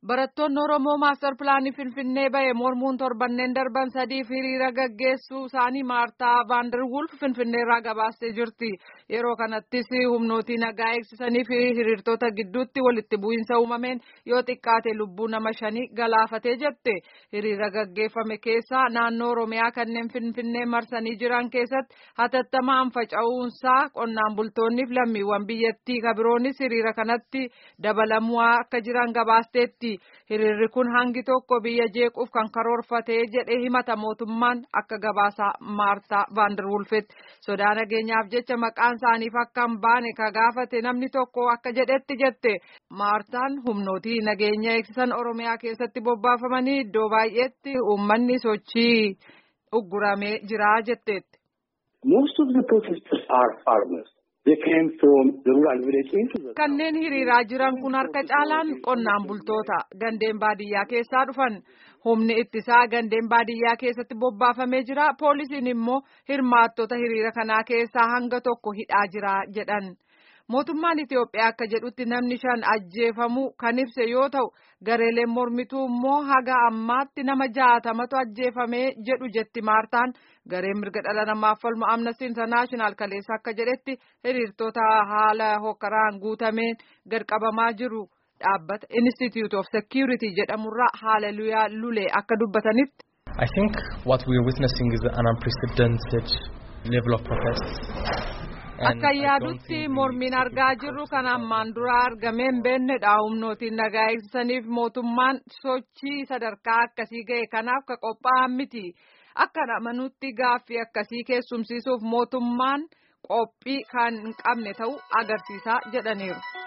Barattoonni Oromoo maastar pilaanii Finfinnee bahe mormuun torbanneen darban sadiif hiriira gaggeessuu isaanii Maartaa Vaanderwulf Finfinneerraa gabaastee jirti. Yeroo kanattis humnootii nagaa eegsisanii fi hiriirtota gidduutti walitti bu'iinsa uumameen yoo xiqqaate lubbuu nama shanii galaafatee jette. Hiriira gaggeeffame keessaa naannoo Oromiyaa kanneen Finfinnee marsanii jiran keessatti hatattamaan faca'uunsaa qonnaan bultoonniif lammiiwwan biyyattii kabiroonis hiriira kanatti dabalamuu akka jiran gabaasteetti. Hiriirri kun hangi tokko biyya jeequuf kan karoorfatee jedhee himata mootummaan akka gabaasa Maartaa Vaanderwulfetti. Sodaa nageenyaaf jecha maqaan isaaniif akka hin baane ka gaafate namni tokko akka jedhetti jette. Maartaan humnootii nageenya eegsisan Oromiyaa keessatti bobbaafamanii iddoo baay'eetti uummanni sochii ugguramee jira jetteetti. Most of the protesters are farmers. They came from the rural village into the Kanneen hiriiraa jiran kun harka caalaan qonnaan bultoota gandeen baadiyyaa keessaa dhufan. Humni ittisaa gandeen baadiyyaa keessatti bobbaafamee jira. Poolisiin immoo hirmaattota hiriira kanaa keessaa hanga tokko hidhaa jira jedhan. Mootummaan Itiyoophiyaa akka jedhutti namni shan ajjeefamuu kan ibse yoo ta'u gareeleen mormituu immoo haga ammaatti nama jaatamatu ajjeefamee jedhu jetti Maartaan. Gareen mirga dhala namaaf falmu Amnesty International kaleessa akka jedhetti hiriirtota haala hokkaraan guutameen gadqabamaa jiru. Dhaabbata Institute of Security jedhamurraa Haaleluyyaa Lulee akka dubbatanitti. I think what we are witnessing is an unprecedented level of protest. Akka yaadutti mormiin argaa jirru kan ammaan dura argamee hin beennedha. Humnootiin nagaa eegsisaniif mootummaan sochii sadarkaa akkasii ga'e kanaaf ka qophaa'an miti. Akka amanutti gaaffii akkasii keessumsiisuuf mootummaan qophii kan hin qabne ta'uu agarsiisa jedhaniiru.